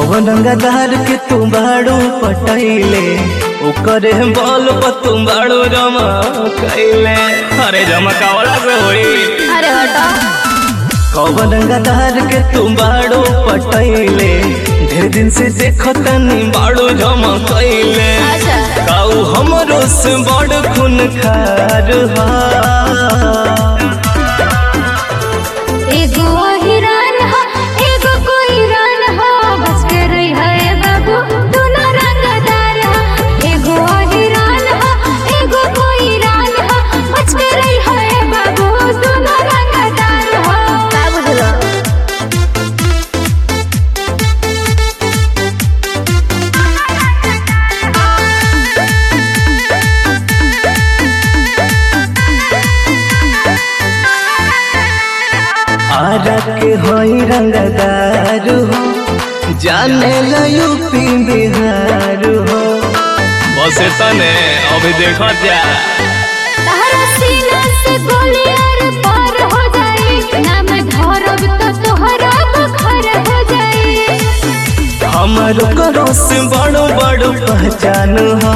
कौन गदार के तू बाड़ू पटैले ओकरे बल पर तू बाड़ू जमा कैले अरे जमा कावला से होई अरे हटो कौन गदार के तू बाड़ू पटैले ढेर दिन से देखो तनी बाड़ू जमा कैले अच्छा काऊ हमरो से बड़ खून खार हा एगो हिरन हो एगो कोई रन हो बच के रही है बाबू दोनों रंगदार हो एगो हिरन हो एगो कोई रन हो बच के रही है बाबू दोनों रंगदार हो का बुझलो आरा के होई रंगदार हो जाने ला यूपी बिहार हो बस तने अभी देखो जा तहरा सीना से गोली आर पार हो जाई नाम धरब तो तोहरा बुखार हो जाई हमारो करो से बड़ो बड़ो पहचान हो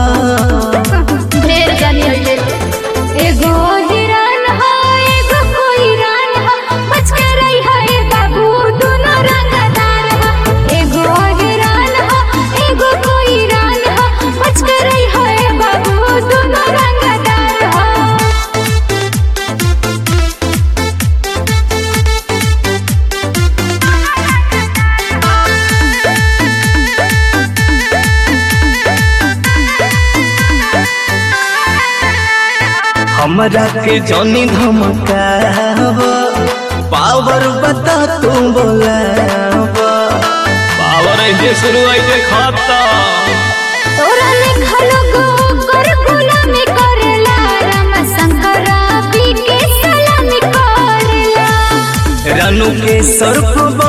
ढेर जानी हटे एगो हिरन हो एगो कोई रन हो बच के रही है बाबू दोनों रंगदार हो एगो हिरन हो एगो कोई रन हो बच के रही है बाबू दोनों रंगदार हो हमरा के जनी धमका पावर बता तू बोला पावर ऐसे शुरू ऐसे खाता तोरा लिखल गो कर गुलामी करेला राम शंकर पी के सलामी करेला रानू के सर को